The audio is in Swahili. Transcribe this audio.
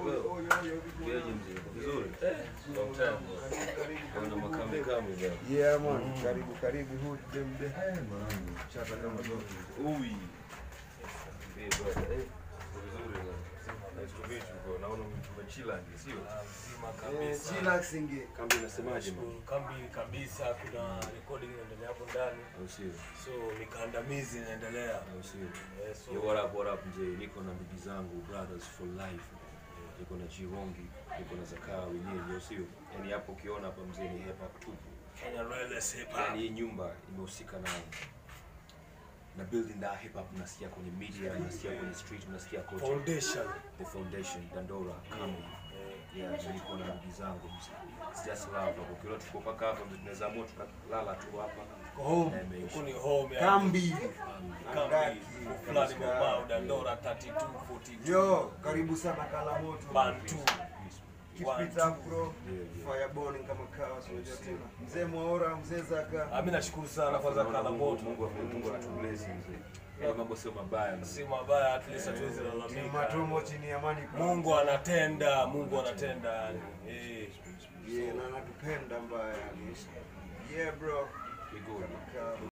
bro. Geje mzee, uko vizuri? Long time bro. Kuna makambi kambi bro. Yeah man, karibu karibu hood dem de. Chata kama zote. Ui. Eh bro, eh. Uko vizuri bro. Nice to meet you bro. Naona tumechila nje, sio? Mzima Eh, kabisa. chillaxing. Kambi inasemaje man? Nashukuru kambi kabisa, kuna recording inaendelea hapo ndani, Au sio? so ni kandamizi inaendelea. Au sio? Eh, so Yo, what up, what up mzee, niko na ndugu zangu brothers for life, niko na Chirongi, niko na Zakaa wenyewe, au sio? Yani hapo ukiona hapa mzee ni hip hop tupu. Kenya Royals hip hop. Yani hii nyumba imehusika na na building that hip hop, mnasikia kwenye media, mnasikia kwenye street, mnasikia kote. foundation. The foundation, Dandora, Kambi. Yeah, so niko na ndugu zangu mzee. It's just love. Hapo ukiona tuko paka hapa mzee, tunaweza amua tukalala tu hapa. Home, Na imeisha. huku ni home ya Kambi. kambi fulani mabao Dandora 32 42 Yo, karibu sana Kalamoto. Bantu. Keep One, it up bro. Yeah, yeah. Fireborn kama kawa sio tena. Mzee Mwaora, mzee Zaka. Ah, mimi nashukuru sana kwanza Naona kala Mungu- moto. Mungu Mungu anatubless mzee. Hayo mambo sio mabaya mzee. Si mabaya at least hatuwezi Ni lalamika. matomo chini ya amani. Mungu anatenda, Mungu anatenda yani. Eh. Yeah, na anatupenda mbaya yani. Yeah bro. We good. Kama